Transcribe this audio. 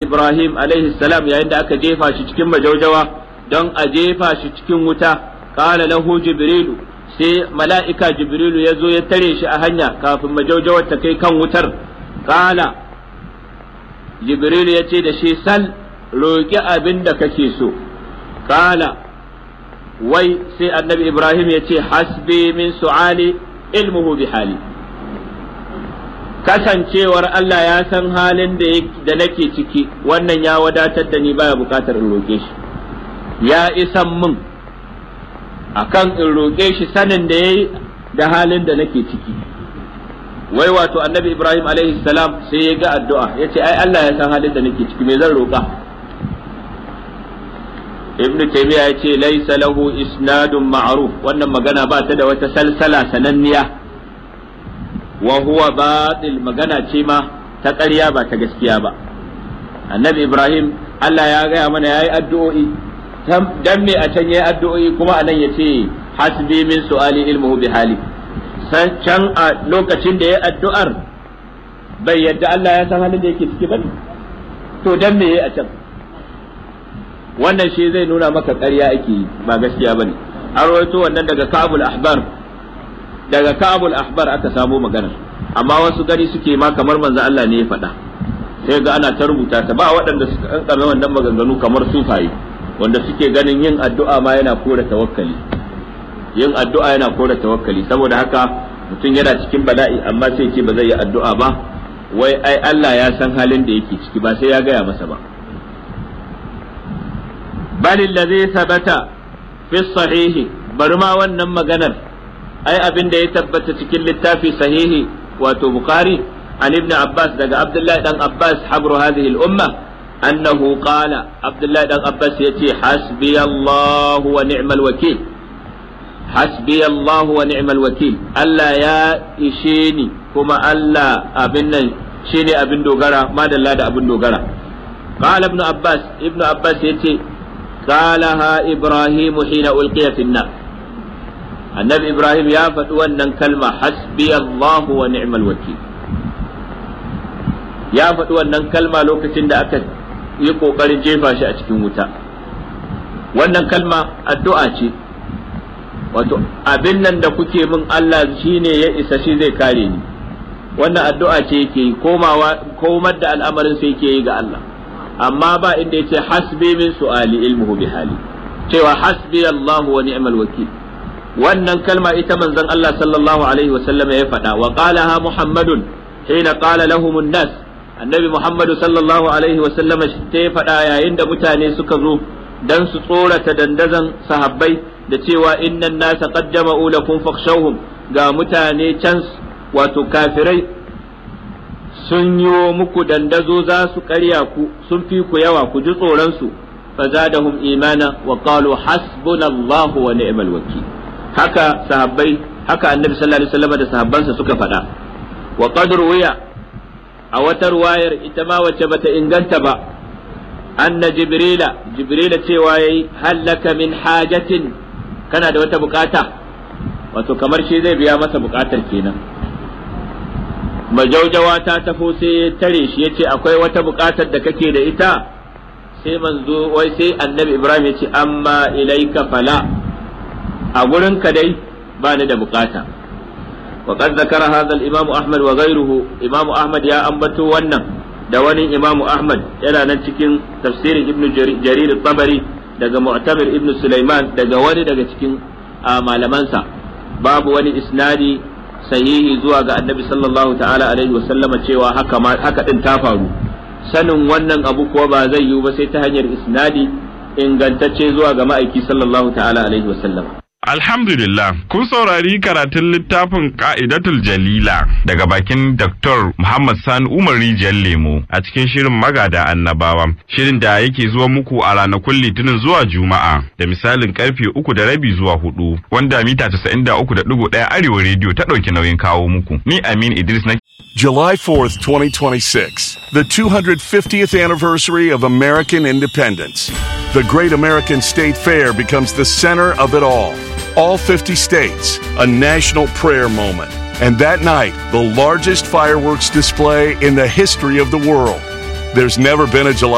ibrahim alaihi salam yayin da aka jefa shi cikin majaujawa don a jefa shi cikin wuta qala lahu jibrilu sai mala'ika jibrilu ya zo ya tare shi a hanya kafin majaujawar ta kai kan wutar qala jibrilu ya ce da shi sal roƙi abin da kake so qala wai sai annabi ibrahim ya ce hasbi min su'ali ilmuhu bi hali kasancewar Allah ya san halin da nake ciki wannan ya wadatar da ni baya bukatar in roƙe shi ya isan min akan in roƙe shi sanin da yayi da halin da nake ciki wai wato annabi ibrahim alaihi salam sai ya ga addu'a ya ce ai Allah ya san halin da nake ciki me zan roƙa ibnu taymiya ya ce laysa lahu isnadun ma'ruf wannan magana ba ta da wata salsala sananniya wa huwa batil magana ce ma ta ƙarya ba ta gaskiya ba annabi ibrahim Allah ya gaya mana yayi addu'o'i dan me a can yayi addu'o'i kuma anan yace hasbi min su'ali ilmuhu bi hali san can a lokacin da yayi addu'ar bai yadda Allah ya san halin da yake ciki ba to dan me yayi a can wannan shi zai nuna maka ƙarya ake yi ba gaskiya bane an rawaito wannan daga Ka'bul Ahbar daga Ka'bul Ahbar aka samo magana amma wasu gari suke ma kamar manzo Allah ne ya faɗa sai ga ana ta rubuta ta ba waɗanda suka kankame wannan maganganu kamar sufaye wanda suke ganin yin addu'a ma yana kore tawakkali yin addu'a yana kore tawakkali saboda haka mutum yana cikin bala'i amma sai ce ba zai yi addu'a ba wai ai Allah ya san halin da yake ciki ba sai ya gaya masa ba bal allazi thabata fi sahihi bari ma wannan maganar ai abin da ya tabbata cikin littafi sahihi wato bukhari an ibn abbas daga abdullahi dan abbas habru hadhihi al-umma annahu qala abdullahi dan abbas yace hasbi allah wa ni'mal wakil hasbi allah wa ni'mal wakil allah ya ishe ni kuma allah abin nan shine abin dogara madalla da abin dogara qala ibn abbas ibn abbas yace قالها إبراهيم حين ألقي في النار النبي إبراهيم يا فتوى كلمة حسبي الله ونعم الوكيل يا فتوى كلمة لو كتن دا أكد يقو قرن جيفا شاء wuta. wannan kalma addu'a ce wato abin nan da kuke min Allah shine ya isa shi zai kare ni wannan addu'a ce yake yi komawa komar da al'amarin sai yake yi ga Allah amma ba inda yace hasbi min su'ali ilmuhu bi hali cewa hasbi Allah wa ni'mal wakil wannan kalma ita manzon Allah sallallahu alaihi wa sallam ya faɗa wa qalaha Muhammadun hina qala lahum an-nas annabi Muhammadu sallallahu alaihi wa sallam ta ya faɗa yayin da mutane suka zo dan su tsorata dandazan sahabbai da cewa innan nasa qad jama'u lakum fakhshawhum ga mutane can wato kafirai sun yi muku dandazo za su karya ku sun fi ku yawa ku ji tsoronsu fazadahum imana wa qalu hasbunallahu wa ni'mal wakil haka sahabbai haka annabi sallallahu alaihi wasallam da sahabbansa suka faɗa wa qad ruwiya a wata ruwayar ita ma wacce bata inganta ba anna jibrila jibrila cewa yayi hallaka min hajatin kana da wata bukata wato kamar shi zai biya masa bukatar kenan majaujawa ta tafo sai ya tare shi ya ce akwai wata buƙatar da kake da ita sai manzo wai sai annabi ibrahim ya ce amma ilaika fala a gurin ka dai ba ni da buƙata wa qad zakara hadha al-imam ahmad wa ghayruhu imam ahmad ya ambato wannan da wani imam ahmad yana nan cikin tafsirin ibn jarir tabari daga mu'tamir ibn sulaiman daga wani daga cikin malamansa babu wani isnadi sahihi zuwa ga annabi sallallahu ta'ala alaihi wa sallama cewa haka ma haka din ta faru sanin wannan abu kuwa ba zai yiwu ba sai ta hanyar isnadi ingantacce zuwa ga ma'aiki sallallahu ta'ala alaihi wa sallama Alhamdulillah, kun saurari karatun littafin Ka'idatul Jalila daga bakin Dr. Muhammad Sani Umar Rijiyar Lemo a cikin shirin magada annabawa. Shirin da yake zuwa muku a ranakun Litinin zuwa Juma'a da misalin karfe uku da rabi zuwa hudu wanda mita casa'in da uku da ɗigo ɗaya Arewa Rediyo ta ɗauki nauyin kawo muku. Ni Amin Idris na July 4th, 2026, the 250th anniversary of American independence. The Great American State Fair becomes the center of it all. All 50 states, a national prayer moment. And that night, the largest fireworks display in the history of the world. There's never been a July